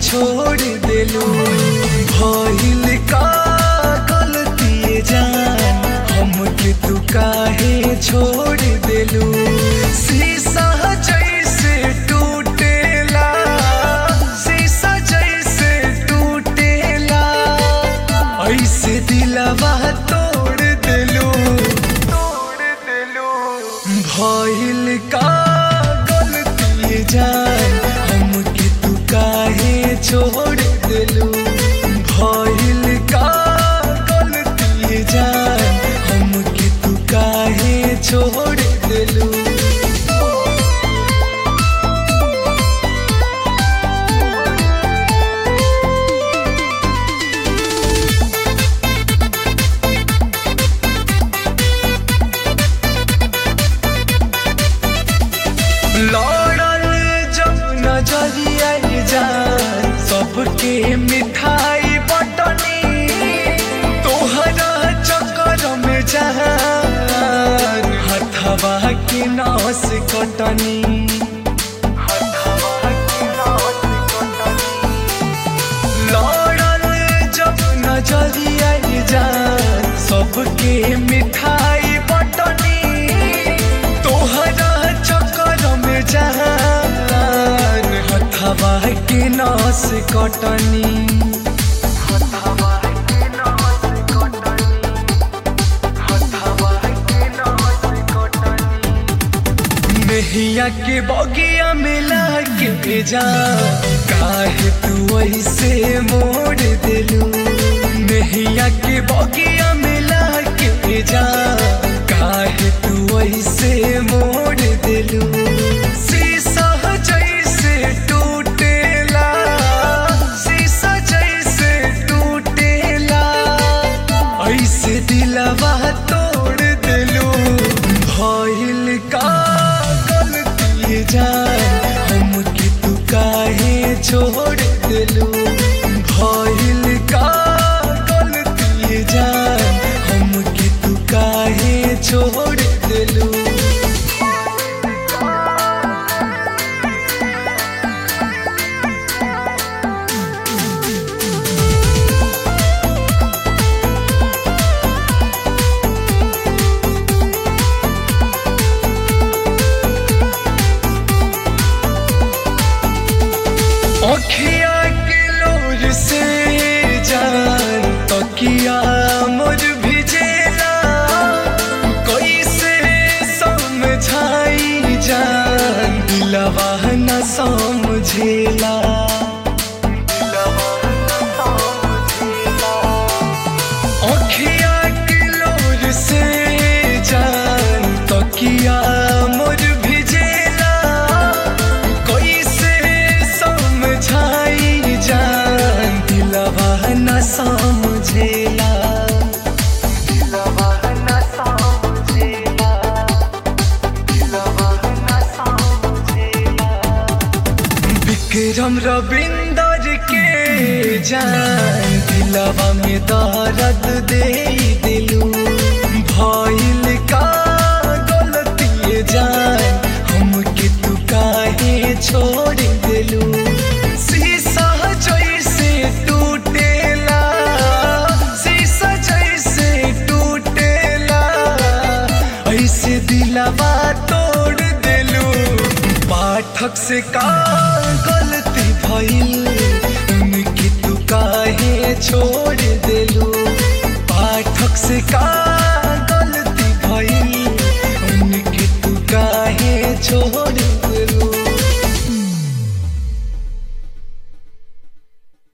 छोड़ देलू भइल का गलती जान हमके तू काहे छोड़ देलू शीशा जैसे टूटेला शीशा जैसे टूटेला ऐसे दिलवा तोड़ देलू तोड़ देलू भइल का गलती जान हमके तू काहे छोड़ देलू भइल का गलती जान हमके तू काहे छोड़ देलू लड़ल जब नजरिया जान सबके मिठाई बटनी तोहरा चक्कर में जान हथवा के नस कटनी हथवा के नस कटनी लड़ल जब नजरिया जान सबके मिठाई बटनी तोहरा चक्कर में जान हथवा के नस कटनी हथवा के नस कटनी हथवा के नस कटनी मेहिया के बगिया में लाके भेजा काहे तू ऐसे मोड़ देलू मेहिया के बगिया में लाके भेजा काहे तू ऐसे मोड़ देलू शीशा जैसे टूटेला शीशा जैसे टूटेला ऐसे दिलवा तोड़ देलू भइल का गलती जान हमके तू काहे छोड़ देलू भइल का गलती जान हमके तू काहे छोड़ देलू अखिया के लोर से जान तकिया मोर भिजेला कैसे समझाई जान दिलवा न समझेला अखिया के लोर से जान तकिया मोर भिजेला कैसे समझाई जान दिलवा न समझेला दिलवा न समझेला दिलवा न समझेला विक्रम रविंदर के जान दिलवा में दर्द दे दिलू भइल का गलती जान हमके तू काहे छोड़ दिलू शीशा जैसे टूटेला शीशा जैसे टूटेला ऐसे दिलवा तोड़ दिलू पाठक से का गलती भइल उनकी तू काहे छोड़ दिलू पाठक से का